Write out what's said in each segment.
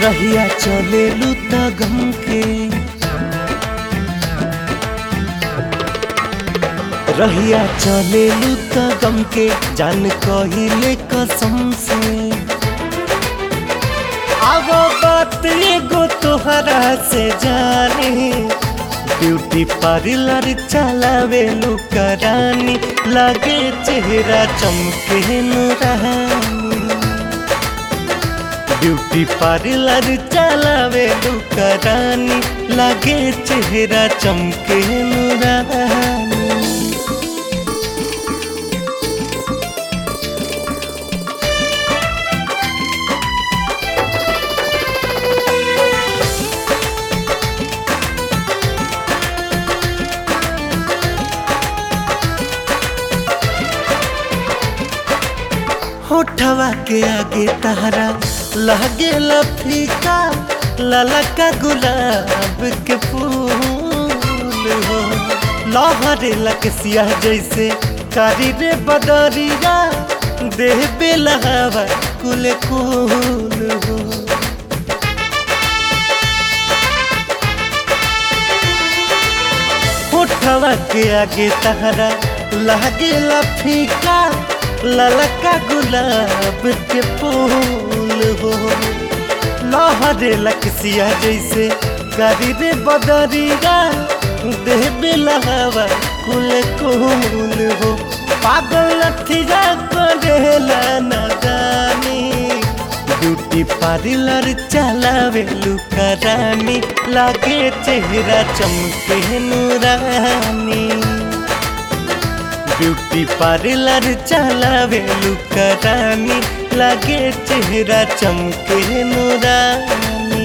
रहिया चले लूता गम के रहिया चले लूता गम के जान कहिले कसम से अब बात एगो तोहरा से जाने ब्यूटी पार्लर चलावे लुकरानी लगे चेहरा चमके नुरानी ब्यूटी पार्लर चलावे लुकरानी लगे चेहरा चमके नुरानी होठवा के आगे तहरा लगे फीका ललका गुलाब के फूल हो लहरे लकसिया जैसे कारी रे बदरिया देह बेलहवा कुल कुल हो होठवा के आगे तहरा लगे फीका ललका गुलाब के फूल हो लहरे लकसिया जैसे करी रे बदरिया देह बेलहवा कुल कुल हो पागल लठिया करेला न जानी ब्यूटी पार्लर चलावे लुकरानी लागे चेहरा चमके नूरानी ब्यूटी पार्लर चलावे लुकरानी लागे चेहरा चमके नूरानी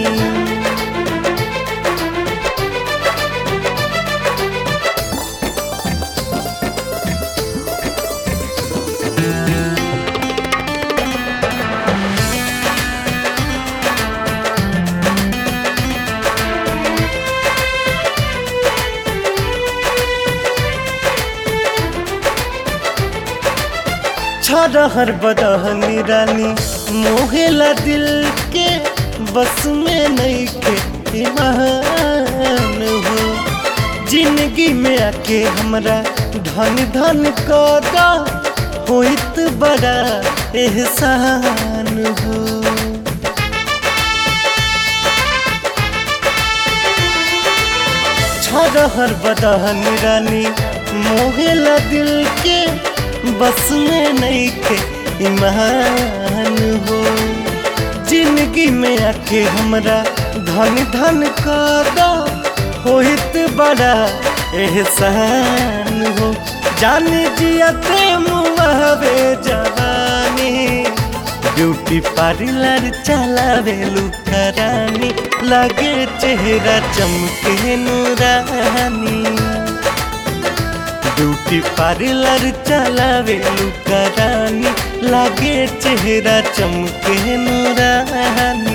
छरहर बदहनी रानी मोहेला दिल के बस में नहीं के ईमान हो जिंदगी में आके हमरा धन धन कदा होइत बड़ा एहसान हो छरहर बदहन रानी मोहेला दिल के बस में नहीं के ईमान हो जिंदगी में आके हमरा धन धन कदा होइत बड़ा एहसान हो जान जियते मुआवे जवानी ब्यूटी पार्लर चलावे लुकरानी लगे चेहरा चमके नूरानी ब्यूटी पार्लर चलावे लुकरानी लागे चेहरा चमके नूरानी